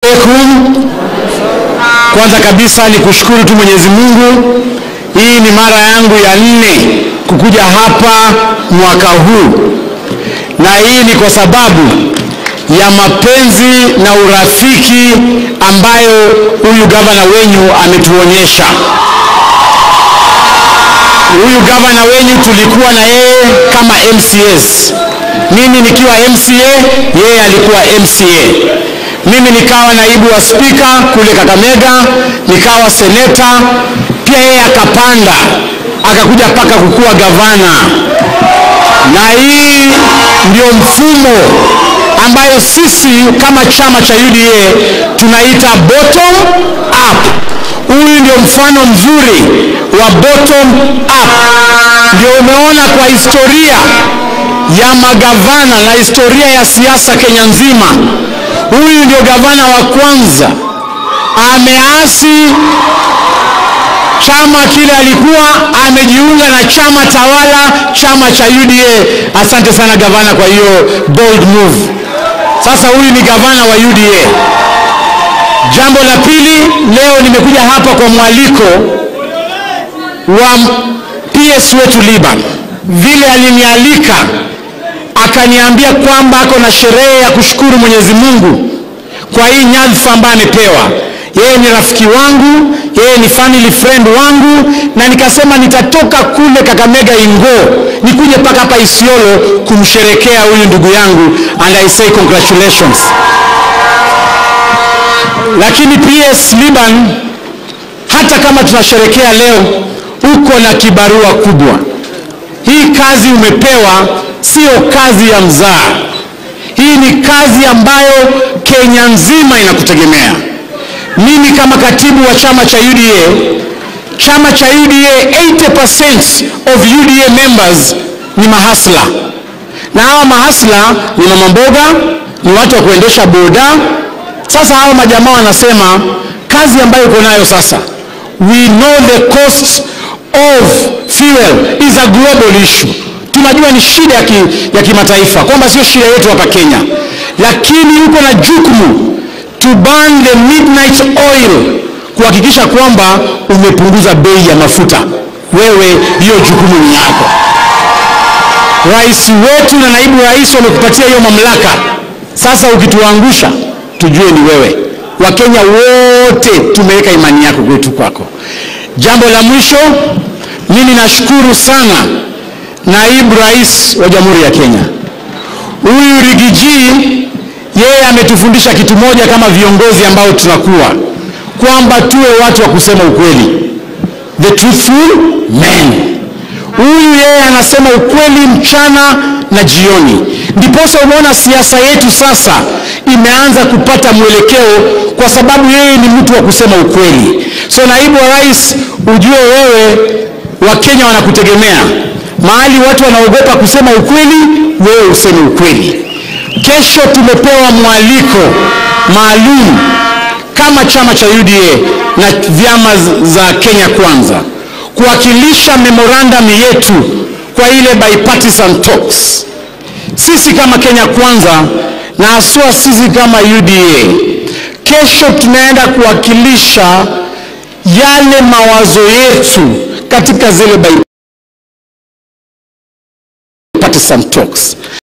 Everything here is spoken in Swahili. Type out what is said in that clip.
alaikum. Kwanza kabisa ni kushukuru tu Mwenyezi Mungu, hii ni mara yangu ya nne kukuja hapa mwaka huu, na hii ni kwa sababu ya mapenzi na urafiki ambayo huyu gavana wenyu ametuonyesha. Huyu gavana wenyu tulikuwa na yeye kama MCS, mimi nikiwa MCA, yeye alikuwa MCA. Mimi nikawa naibu wa spika kule Kakamega, nikawa seneta pia, yeye akapanda akakuja mpaka kukuwa gavana, na hii ndio mfumo ambayo sisi kama chama cha UDA tunaita bottom up. Huyu ndio mfano mzuri wa bottom up. Ndio umeona kwa historia ya magavana na historia ya siasa Kenya nzima, huyu ndio gavana wa kwanza ameasi chama kile alikuwa amejiunga na chama tawala, chama cha UDA. Asante sana gavana kwa hiyo bold move. Sasa huyu ni gavana wa UDA. Jambo la pili, leo nimekuja hapa kwa mwaliko wa PS wetu Liban, vile alinialika akaniambia kwamba ako na sherehe ya kushukuru Mwenyezi Mungu kwa hii nyadhifa ambayo amepewa. Yeye ni rafiki wangu, yeye ni family friend wangu, na nikasema nitatoka kule Kakamega Ingo nikuje mpaka hapa Isiolo kumsherekea huyu ndugu yangu, and I say congratulations. Lakini PS Liban, hata kama tunasherekea leo, uko na kibarua kubwa. Hii kazi umepewa sio kazi ya mzaa. Hii ni kazi ambayo Kenya nzima inakutegemea. Mimi kama katibu wa chama cha UDA, chama cha UDA 80% of UDA members ni mahasla, na hawa mahasla ni mama mboga, ni watu wa kuendesha boda. Sasa hawa majamaa wanasema kazi ambayo uko nayo sasa, we know the cost of fuel is a global issue. Tunajua ni shida ya, ki, ya kimataifa kwamba sio shida yetu hapa Kenya, lakini uko na jukumu to burn the midnight oil kuhakikisha kwamba umepunguza bei ya mafuta. Wewe hiyo jukumu ni yako. Rais wetu na naibu rais wamekupatia hiyo mamlaka. Sasa ukituangusha, tujue ni wewe. Wakenya wote tumeweka imani yako kwetu kwako. Jambo la mwisho, mimi nashukuru sana naibu rais wa Jamhuri ya Kenya huyu Rigiji, yeye ametufundisha kitu moja kama viongozi ambao tunakuwa kwamba tuwe watu wa kusema ukweli, the truthful men. Huyu yeye anasema ukweli mchana na jioni, ndiposa umeona siasa yetu sasa imeanza kupata mwelekeo, kwa sababu yeye ni mtu wa kusema ukweli. So naibu wa rais, ujue wewe Wakenya wanakutegemea mahali watu wanaogopa kusema ukweli, wewe useme ukweli. Kesho tumepewa mwaliko maalum kama chama cha UDA na vyama za Kenya Kwanza kuwakilisha memorandum yetu kwa ile bipartisan talks. Sisi kama Kenya Kwanza na haswa sisi kama UDA, kesho tunaenda kuwakilisha yale mawazo yetu katika zile bipartisan talks.